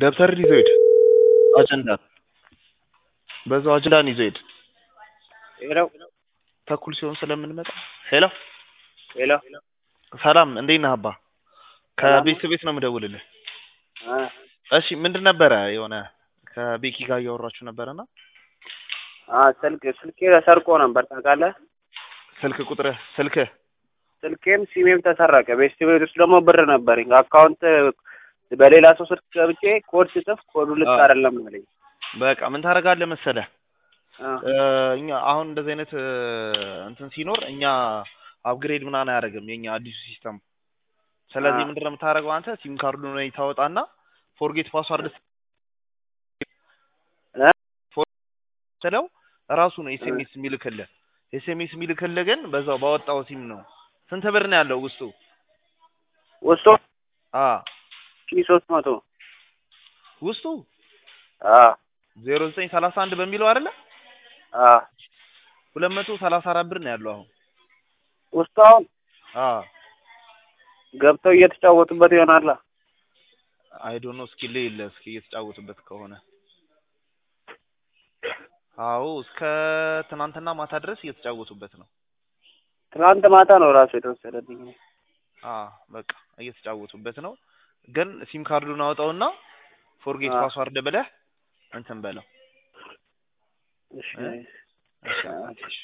ደብተርን ይዞ ሂድ አጀንዳን በዛው አጀንዳን ይዞ ሂድ ሄሎ ተኩል ሲሆን ስለምንመጣ ሄሎ ሄሎ ሰላም እንዴት ነህ አባ ሰላም ነው። ከቤተሰብ ቤት ነው የምደውልልህ አ እሺ ምንድን ነበረ የሆነ ከቤኪ ጋር እያወራችሁ ነበረና አ ስልክ ስልኬ ተሰርቆ ነበር ታውቃለህ። ስልክ ቁጥርህ ስልክህ ስልኬም ሲሜም ተሰረቀ። ቤስት ቤት ውስጥ ደግሞ ብር ነበረኝ። አካውንት በሌላ ሰው ስልክ ገብቼ ኮድ ስጽፍ ኮዱ ልክ አ። አይደለም አለኝ። በቃ ምን ታደርጋለህ መሰለህ አ እ፣ እኛ አሁን እንደዚህ አይነት እ፣ እንትን ሲኖር እኛ አፕግሬድ ምናምን አያደርግም የኛ አዲሱ ሲስተም። ስለዚህ አ። ምንድን ነው የምታደርገው አንተ ሲም ካርዱን ወይ ታወጣና ፎርጌት ፓስዋርድ እ? ስለው ራሱ ነው ኤስኤምኤስ የሚልክልህ። ኤስኤምኤስ የሚልክልህ ግን በዛው ባወጣው ሲም ነው። ስንት ብር ነው ያለው ውስጡ? ውስጡ አ ሺ ሶስት መቶ ውስጡ አ ዜሮ ዘጠኝ ሰላሳ አንድ በሚለው አይደለ አ ሁለት መቶ ሰላሳ አራት ብር ነው ያለው አሁን። ውስጡ አሁን አ ገብተው እየተጫወቱበት ይሆናላ። አይ ዶንት ኖ እስኪ ልይል እስኪ እየተጫወቱበት ከሆነ አዎ እስከ ትናንትና ማታ ድረስ እየተጫወቱበት ነው። ትናንት ማታ ነው ራሱ የተወሰደብኝ። አ በቃ እየተጫወቱበት ነው። ግን ሲም ካርዱን አወጣውና ፎርጌት አ። ፓስዋርድ ብለህ እንትን በለው እሺ እ? እሺ አ። እሺ